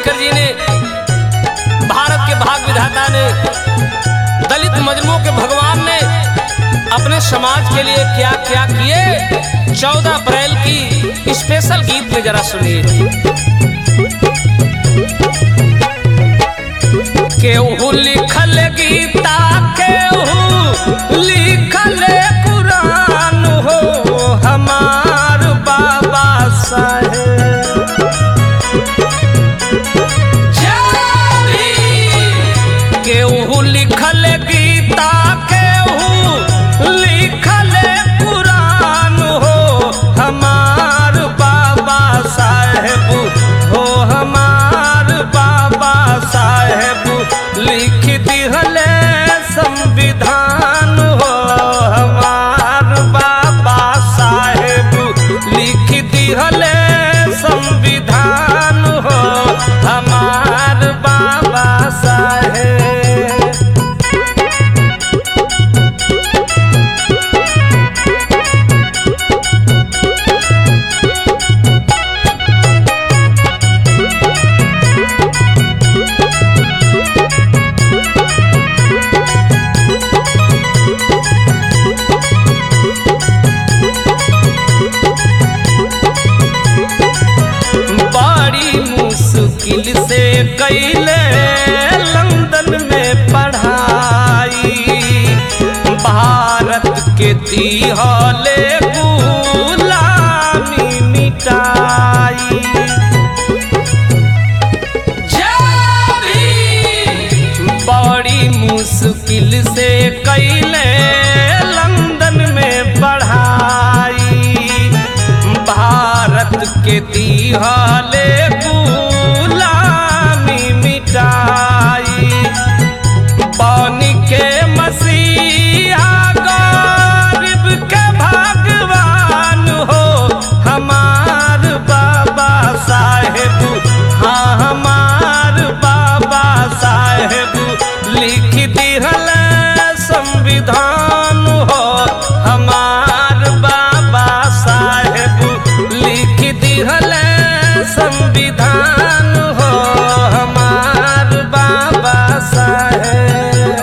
अंबेडकर जी ने भारत के भाग विधाता ने दलित मजलूमों के भगवान ने अपने समाज के लिए क्या क्या किए चौदह अप्रैल की स्पेशल गीत में जरा सुनिए केहू लिखल गीता केहू लिखल कुरान हो हमार बाबा साहेब केहू लिखल गीता केहू लिखल कुरान हो हमार बाबा साहेब हो हमार बाबा साहेब लिख दिहले संविधान हो हमार बाबा साहेब लिख दिहले संविधान हो हमार बाबा साहेब बड़ी मुश्किल से कैले लंदन में पढ़ाई भारत के दिहले गुलामी मिटाई बड़ी मुश्किल से कैले लंदन में पढ़ाई भारत के दिहले गुलामी मिटाई बन के मसीहा गरीब के भगवान हो हमार बाबा साहेब हाँ हमार बाबा साहेब लिख दिहल संविधान हो हमार बाबा साहेब लिख दिहल संविधान हो हमार बाबा साहेब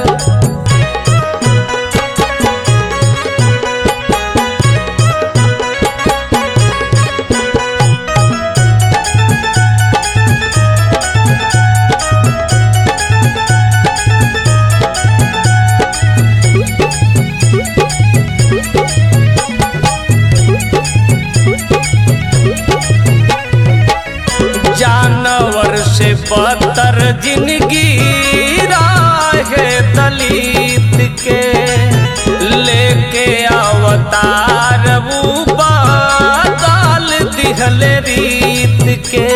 जानवर से बदतर जिंदगी राहे दलित के लेके अवतार वो बदल दिहल रीत के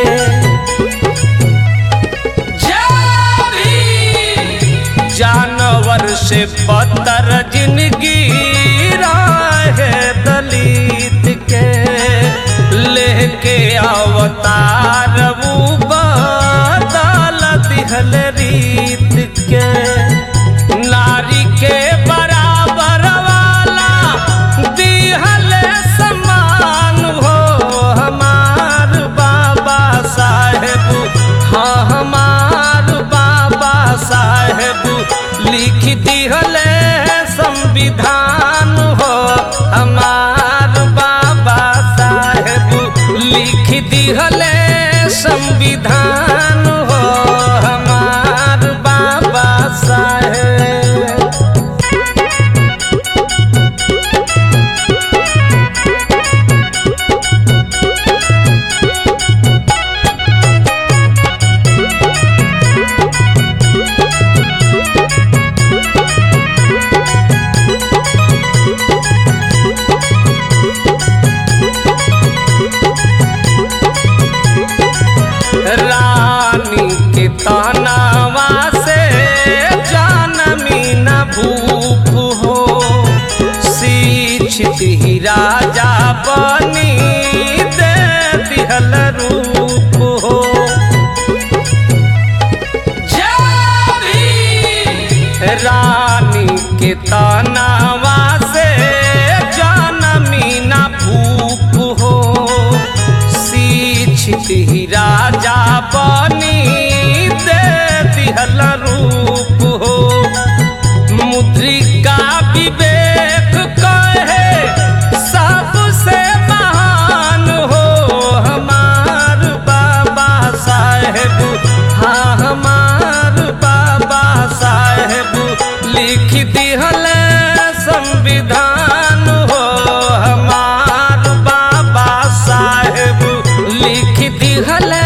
जानवर से बदतर जिंदगी राहे दलित के लेके अवतार वो बदल दिहल रीत के नारी के बराबर वाला दिहल समान हो हमार बाबा साहेब हाँ हमार बाबा साहेब लिख दिहल संविधान हो हमार बाबा साहेब लिख दिहल संविधान हो हमार बाबा साहेब रानी के तनावा से जानमी न भूप हो शिक्षित ही राजा बनी दे दिहल रूप हो रानी के तनावा से जानमी न भूप हो शिक्षित ही राजा बनी हाँ हमार बाबा साहेब लिख दिहल संविधान हो हमार बाबा साहेब लिख दिहल